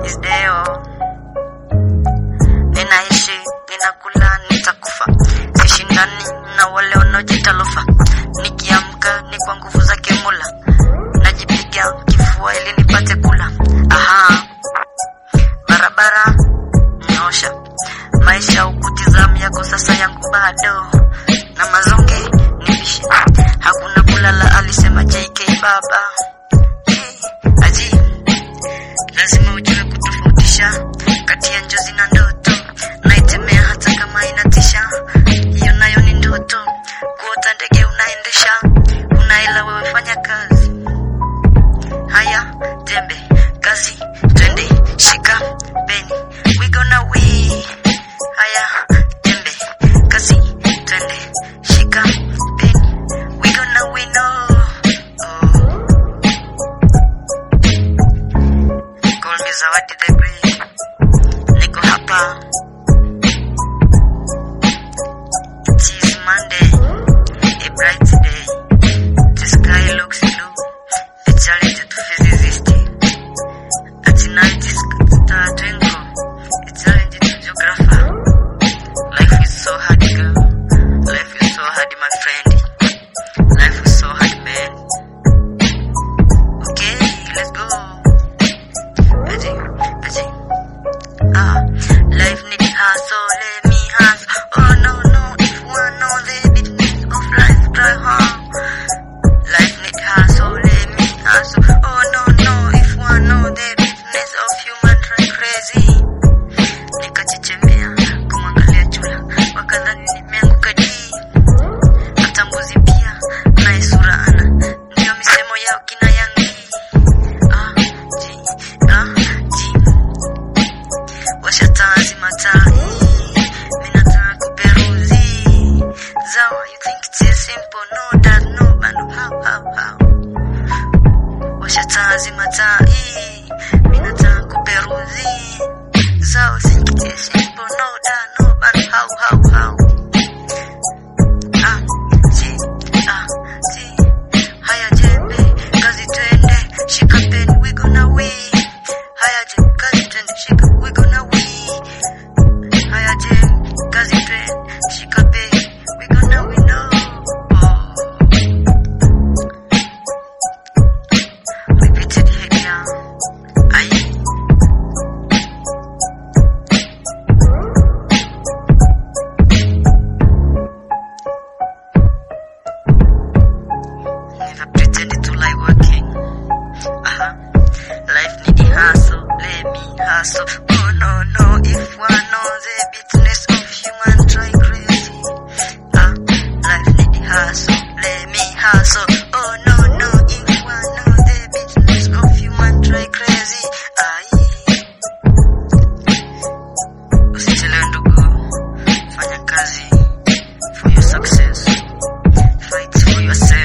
is deo. Ninaishi, ninakula, nitakufa. Sishindani na wale wanaojiita lofa. Nikiamka ni kwa nguvu zake Mola. Najipiga kifua ili nipate kula. Aha. Barabara nyosha. Maisha ukutizam yako sasa yangu bado. Na mazonge nipishe. Hakuna kulala alisema JK baba. Hey, aji lazima ujue kutofautisha kati ya njozi na ndoto. Naitemea hata kama inatisha, hiyo nayo ni ndoto. Kuota ndege unaendesha, unaila wewe fanya kazi. Haya jembe, kazi, twende, shika beni, we gonna win. Haya jembe, kazi, twende, shika beni, we gonna win. Oh, oh. Call me Zawadi the Great. Niko hapa. It is Monday, a bright day. The sky looks blue. A challenge to physicist. At night is star twinkle. A challenge to geographer. Life is so hard, girl. Life is so hard, my friend. Life is so hard, man. Okay, let's go. Aji, aji. Ah, life need hustle, let me hustle. Oh no, no, if one know the business of life, try hard. Life need hustle, let me hustle. Oh no, no, if one know the business of human, try crazy. Nikachechemea kumwangalia chula, wakadhani nimeanguka jii. Hata mbuzi pia naye sura ana, ndio misemo yao kina yangi. Ah, ji, ah, ji. Washa taa zima taa hii. Mimi nataka kuperuzi. Zawa, you think it's simple? No, that no, but no, how, how, how? Washa taa zima taa hii. Mimi nataka kuperuzi. Zawa, think it's simple? No, that no, but how, how, how? Ah, ji, ah, ji. Haya jembe, kazi twende, shika pen, we gonna win. Haya jembe, kazi twende, shika, we gonna win. Haya jembe, kazi twende, shika pen, we gonna win. Oh. Repeated here. Aye. Never pretended to lie working. Uh-huh. Life need the hustle, let me hustle. Oh no, no, if one knows the business of human, try crazy. Ah, life need the hustle, let me hustle. Oh no, no, if one knows the business of human, try crazy. Ai. Usichelewe ndugu, fanya kazi for your success. Fight for yourself.